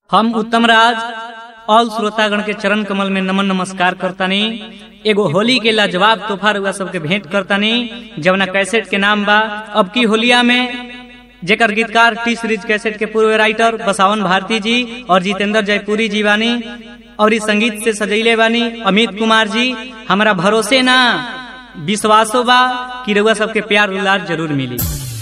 हम उत्तम राज ऑल श्रोतागण के चरण कमल में नमन नमस्कार करतानी एगो होली के लाजवाब तोहफा रुआ सबके भेंट करतानी जवना कैसेट के नाम बा अब की होलिया में जेकर गीतकार टी सीरीज कैसेट के पूर्व राइटर बसावन भारती जी और जितेंद्र जयपुरी जी बानी और इस संगीत से सजैले बानी अमित कुमार जी हमारा भरोसे ना विश्वासो बा कि रउआ सबके प्यार दुलार जरूर मिली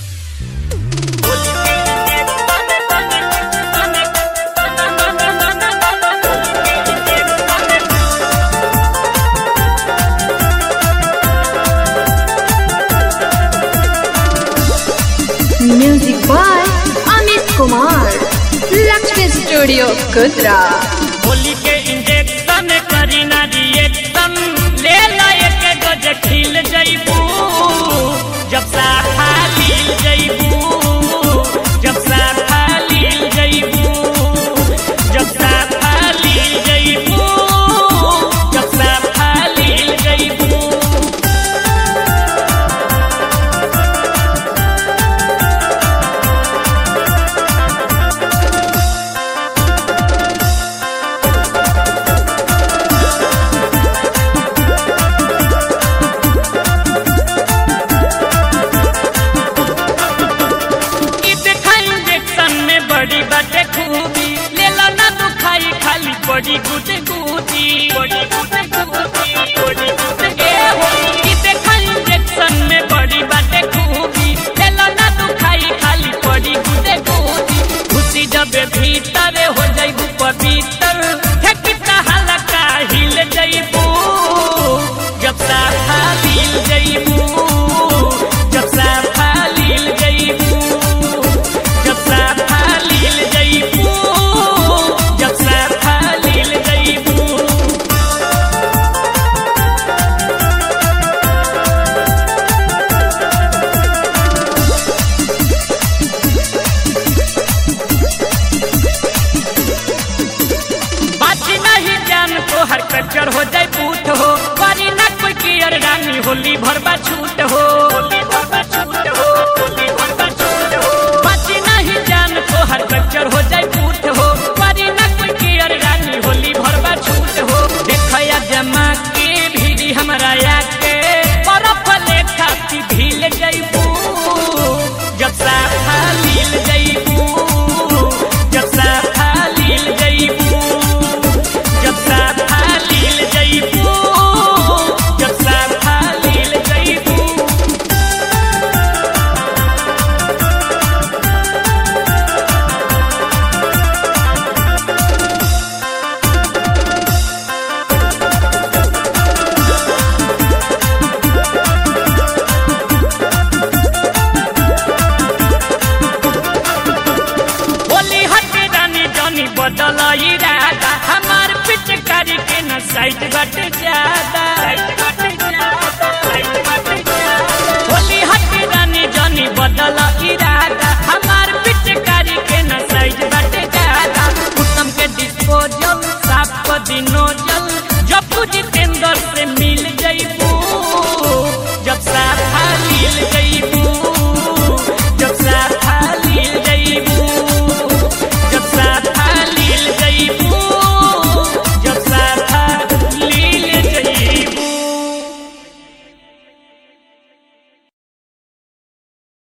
Music by Amit Kumar. Lakshmi Studio, Kudra. Holi के इंजेक्शन करी ना रिएक्शन ले ला एक गज खिल जइबू जब साफा लील जइबू जब साफा लील जइबू जब साफा लील जइबू जब साफा लील जइबू ई देखा इंजेक्शन में बड़ी बाटे खूबी ले ला ना दुखाई खाली बड़ी गुटे गुटी बड़ी गुटे गुटी बड़ी गुटे ए हो ई देखा इंजेक्शन में बड़ी बाटे खूबी ले ला ना दुखाई खाली बड़ी गुटे गुटी खुशी जब भीतर हो जाइबू पवित्र ठेकिता हलका हिल जाइबू जब साफा हिल जाइबू जब साफा लील जइबू जब साफा लील जइबू जब साफा लील जइबू बाजी नहीं जान तो हर कच्चर हो जाए पूत हो वारी ना कोई कियर रानी होली भरबा छूट हो होली भरबा छूट हो होली भरबा छूट हो बाजी नहीं जान तो हर कच्चर हो जाए पूत हो वारी ना कोई कियर रानी होली भरबा छूट हो देखया जमा के भीड़ी हमरा आके बर्फ ले खाती भील जइबू जब साफा लील जइबू जब साफा लील जइबू जब साफा लील जइबू जब साफा लील जइबू होली हटे रानी जानी बदल इरादा हमार पिचकारी के न साइड बट ज्यादा